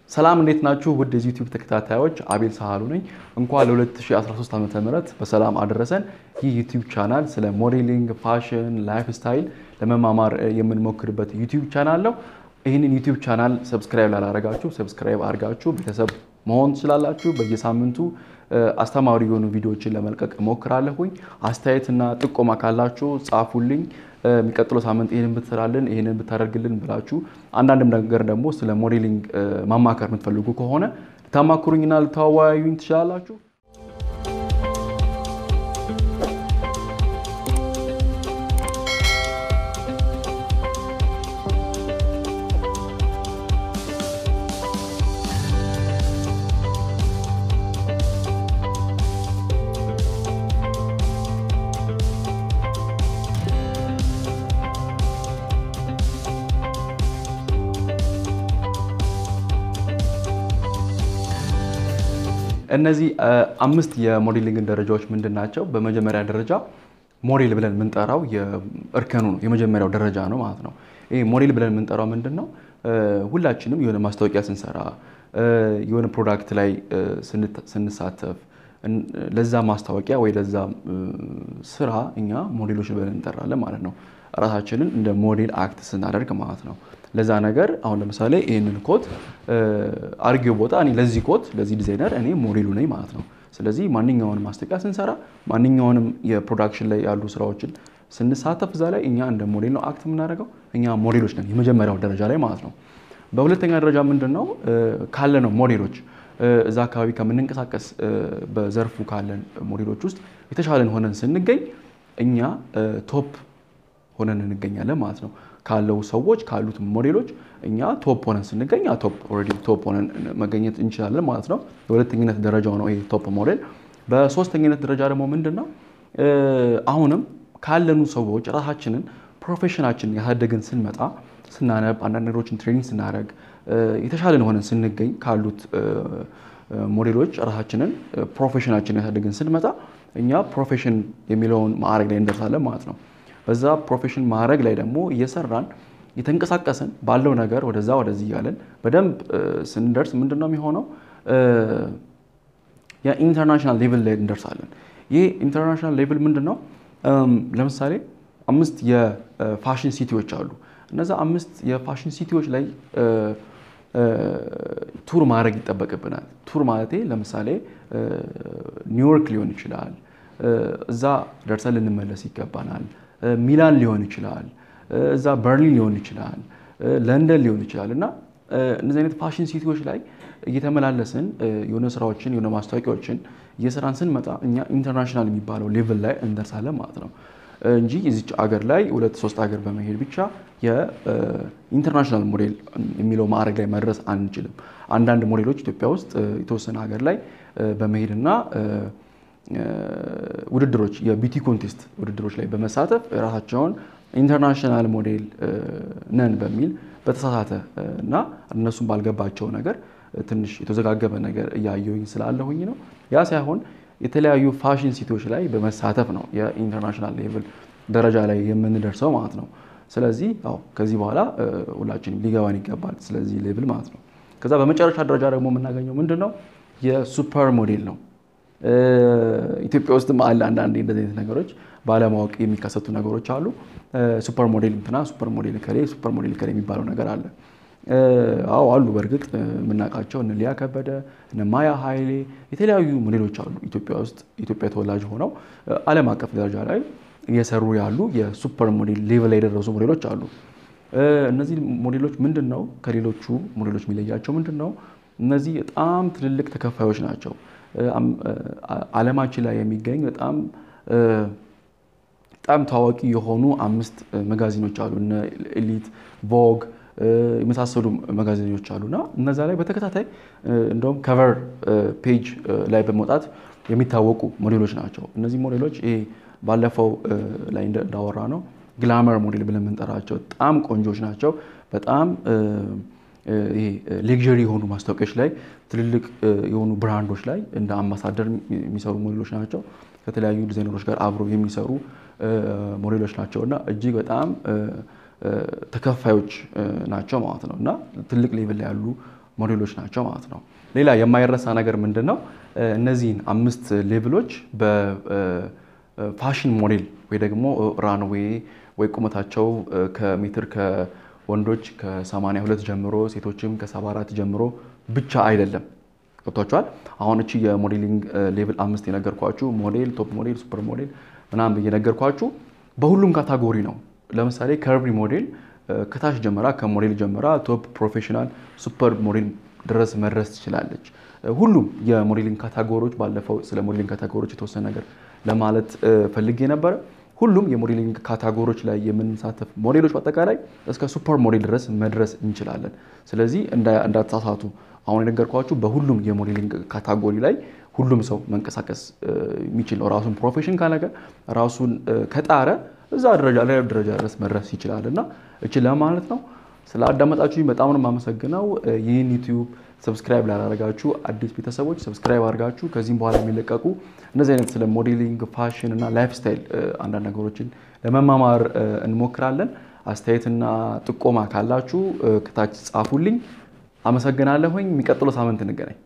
ሰላም እንዴት ናችሁ? ውድ የዚህ ዩቲዩብ ተከታታዮች አቤል ሳህሉ ነኝ። እንኳን ለ2013 ዓ ም በሰላም አደረሰን። ይህ ዩቲዩብ ቻናል ስለ ሞዴሊንግ፣ ፋሽን፣ ላይፍ ስታይል ለመማማር የምንሞክርበት ዩቲዩብ ቻናል ነው። ይህንን ዩቲዩብ ቻናል ሰብስክራይብ ላላረጋችሁ ሰብስክራይብ አድርጋችሁ ቤተሰብ መሆን ትችላላችሁ። በየሳምንቱ አስተማሪ የሆኑ ቪዲዮዎችን ለመልቀቅ እሞክራለሁኝ። አስተያየትና ጥቆማ ካላችሁ ጻፉልኝ። የሚቀጥለው ሳምንት ይህንን ብትሰራልን ይህንን ብታደርግልን ብላችሁ አንዳንድም ነገር ደግሞ ስለ ሞዴሊንግ ማማከር የምትፈልጉ ከሆነ ልታማክሩኝና ልታወያዩኝ ትችላላችሁ። እነዚህ አምስት የሞዴሊንግ ደረጃዎች ምንድን ናቸው? በመጀመሪያ ደረጃ ሞዴል ብለን የምንጠራው እርከኑ ነው፣ የመጀመሪያው ደረጃ ነው ማለት ነው። ይሄ ሞዴል ብለን የምንጠራው ምንድን ነው? ሁላችንም የሆነ ማስታወቂያ ስንሰራ፣ የሆነ ፕሮዳክት ላይ ስንሳተፍ፣ ለዛ ማስታወቂያ ወይ ለዛ ስራ እኛ ሞዴሎች ብለን እንጠራለን ማለት ነው። ራሳችንን እንደ ሞዴል አክት ስናደርግ ማለት ነው። ለዛ ነገር አሁን ለምሳሌ ይህንን ኮት አርጌው ቦታ እኔ ለዚህ ኮት ለዚህ ዲዛይነር እኔ ሞዴሉ ነኝ ማለት ነው። ስለዚህ ማንኛውንም ማስታወቂያ ስንሰራ ማንኛውንም የፕሮዳክሽን ላይ ያሉ ስራዎችን ስንሳተፍ እዛ ላይ እኛ እንደ ሞዴል ነው አክት የምናደርገው። እኛ ሞዴሎች ነን የመጀመሪያው ደረጃ ላይ ማለት ነው። በሁለተኛ ደረጃ ምንድን ነው ካለ ነው ሞዴሎች እዛ አካባቢ ከምንንቀሳቀስ በዘርፉ ካለን ሞዴሎች ውስጥ የተሻለን ሆነን ስንገኝ እኛ ቶፕ ሆነን እንገኛለን ማለት ነው። ካለው ሰዎች ካሉት ሞዴሎች እኛ ቶፕ ሆነን ስንገኝ ቶፕ ኦልሬዲ ቶፕ ሆነን መገኘት እንችላለን ማለት ነው። የሁለተኝነት ደረጃው ነው ይሄ ቶፕ ሞዴል። በሶስተኝነት ደረጃ ደግሞ ምንድን ነው አሁንም ካለኑ ሰዎች ራሳችንን ፕሮፌሽናችንን ያሳደግን ስንመጣ ስናነብ፣ አንዳንድ ነገሮችን ትሬኒንግ ስናደርግ የተሻለን ሆነን ስንገኝ ካሉት ሞዴሎች ራሳችንን ፕሮፌሽናችንን ያሳደግን ስንመጣ እኛ ፕሮፌሽን የሚለውን ማዕረግ ላይ እንደርሳለን ማለት ነው። በዛ ፕሮፌሽን ማዕረግ ላይ ደግሞ እየሰራን የተንቀሳቀስን ባለው ነገር ወደዛ ወደዚህ እያለን በደንብ ስንደርስ ምንድን ነው የሚሆነው? የኢንተርናሽናል ሌቭል ላይ እንደርሳለን። ይህ ኢንተርናሽናል ሌቭል ምንድን ነው? ለምሳሌ አምስት የፋሽን ሲቲዎች አሉ። እነዛ አምስት የፋሽን ሲቲዎች ላይ ቱር ማድረግ ይጠበቅብናል። ቱር ማለቴ ለምሳሌ ኒውዮርክ ሊሆን ይችላል። እዛ ደርሰን ልንመለስ ይገባናል። ሚላን ሊሆን ይችላል። እዛ በርሊን ሊሆን ይችላል። ለንደን ሊሆን ይችላል እና እነዚህ አይነት ፋሽን ሲቲዎች ላይ እየተመላለስን የሆነ ስራዎችን የሆነ ማስታወቂያዎችን እየሰራን ስንመጣ እኛ ኢንተርናሽናል የሚባለው ሌቭል ላይ እንደርሳለን ማለት ነው እንጂ የዚች አገር ላይ ሁለት ሶስት ሀገር በመሄድ ብቻ የኢንተርናሽናል ሞዴል የሚለው ማዕረግ ላይ መድረስ አንችልም። አንዳንድ ሞዴሎች ኢትዮጵያ ውስጥ የተወሰነ ሀገር ላይ በመሄድና ውድድሮች የቢቲ ኮንቴስት ውድድሮች ላይ በመሳተፍ ራሳቸውን ኢንተርናሽናል ሞዴል ነን በሚል በተሳሳተ እና እነሱም ባልገባቸው ነገር ትንሽ የተዘጋገበ ነገር እያየሁኝ ስላለሁኝ ነው። ያ ሳይሆን የተለያዩ ፋሽን ሲቲዎች ላይ በመሳተፍ ነው የኢንተርናሽናል ሌቭል ደረጃ ላይ የምንደርሰው ማለት ነው። ስለዚህ ያው ከዚህ በኋላ ሁላችንም ሊገባን ይገባል ስለዚህ ሌቭል ማለት ነው። ከዛ በመጨረሻ ደረጃ ደግሞ የምናገኘው ምንድን ነው? የሱፐር ሞዴል ነው። ኢትዮጵያ ውስጥም አለ አንዳንዴ እንደዚህ አይነት ነገሮች ባለማወቅ የሚከሰቱ ነገሮች አሉ። ሱፐር ሞዴል እንትና ሱፐር ሞዴል ከሌ ሱፐር ሞዴል ከሌ የሚባለው ነገር አለ። አዎ አሉ። በእርግጥ የምናውቃቸው እነ ሊያ ከበደ እነ ማያ ኃይሌ የተለያዩ ሞዴሎች አሉ ኢትዮጵያ ውስጥ ኢትዮጵያ ተወላጅ ሆነው ዓለም አቀፍ ደረጃ ላይ እየሰሩ ያሉ የሱፐር ሞዴል ሌቭል ላይ የደረሱ ሞዴሎች አሉ። እነዚህ ሞዴሎች ምንድን ነው ከሌሎቹ ሞዴሎች የሚለያቸው ምንድን ነው? እነዚህ በጣም ትልልቅ ተከፋዮች ናቸው። ዓለማችን ላይ የሚገኝ በጣም በጣም ታዋቂ የሆኑ አምስት መጋዚኖች አሉ። እነ ኤሊት፣ ቮግ የመሳሰሉ መጋዚኖች አሉ እና እነዛ ላይ በተከታታይ እንደውም ከቨር ፔጅ ላይ በመውጣት የሚታወቁ ሞዴሎች ናቸው። እነዚህ ሞዴሎች ይሄ ባለፈው ላይ እንዳወራ ነው ግላመር ሞዴል ብለን የምንጠራቸው በጣም ቆንጆች ናቸው። በጣም ይሄ ሌክዠሪ የሆኑ ማስታወቂያዎች ላይ ትልልቅ የሆኑ ብራንዶች ላይ እንደ አምባሳደር የሚሰሩ ሞዴሎች ናቸው። ከተለያዩ ዲዛይነሮች ጋር አብረው የሚሰሩ ሞዴሎች ናቸው እና እጅግ በጣም ተከፋዮች ናቸው ማለት ነው እና ትልቅ ሌቭል ላይ ያሉ ሞዴሎች ናቸው ማለት ነው። ሌላ የማይረሳ ነገር ምንድን ነው? እነዚህን አምስት ሌቭሎች በፋሽን ሞዴል ወይ ደግሞ ራንዌይ ወይ ቁመታቸው ከሜትር ከወንዶች ከ82 ጀምሮ ሴቶችም ከ74 ጀምሮ ብቻ አይደለም። ገብቷችኋል? አሁን እቺ የሞዴሊንግ ሌቭል አምስት የነገርኳችሁ ሞዴል፣ ቶፕ ሞዴል፣ ሱፐር ሞዴል ምናምን የነገርኳችሁ በሁሉም ካታጎሪ ነው። ለምሳሌ ከርቪ ሞዴል ከታች ጀምራ ከሞዴል ጀምራ ቶፕ ፕሮፌሽናል፣ ሱፐር ሞዴል ድረስ መድረስ ትችላለች። ሁሉም የሞዴሊንግ ካታጎሪዎች ባለፈው ስለ ሞዴሊንግ ካታጎሪዎች የተወሰነ ነገር ለማለት ፈልጌ ነበረ። ሁሉም የሞዴሊንግ ካታጎሪዎች ላይ የምንሳተፍ ሞዴሎች በአጠቃላይ እስከ ሱፐር ሞዴል ድረስ መድረስ እንችላለን። ስለዚህ እንዳትሳሳቱ። አሁን የነገርኳችሁ በሁሉም የሞዴሊንግ ካታጎሪ ላይ ሁሉም ሰው መንቀሳቀስ የሚችል ነው። ራሱን ፕሮፌሽን ካነገ ራሱን ከጣረ እዛ ደረጃ ላይ ደረጃ ድረስ መድረስ ይችላል እና እችል ለማለት ነው። ስለ አዳመጣችሁኝ በጣም ነው የማመሰግነው። ይህን ዩቲዩብ ሰብስክራይብ ላላረጋችሁ አዲስ ቤተሰቦች ሰብስክራይብ አድርጋችሁ ከዚህም በኋላ የሚለቀቁ እነዚህ አይነት ስለ ሞዴሊንግ፣ ፋሽን እና ላይፍ ስታይል አንዳንድ ነገሮችን ለመማማር እንሞክራለን። አስተያየትና ጥቆማ ካላችሁ ከታች ጻፉልኝ። አመሰግናለሁኝ። የሚቀጥለው ሳምንት እንገናኝ።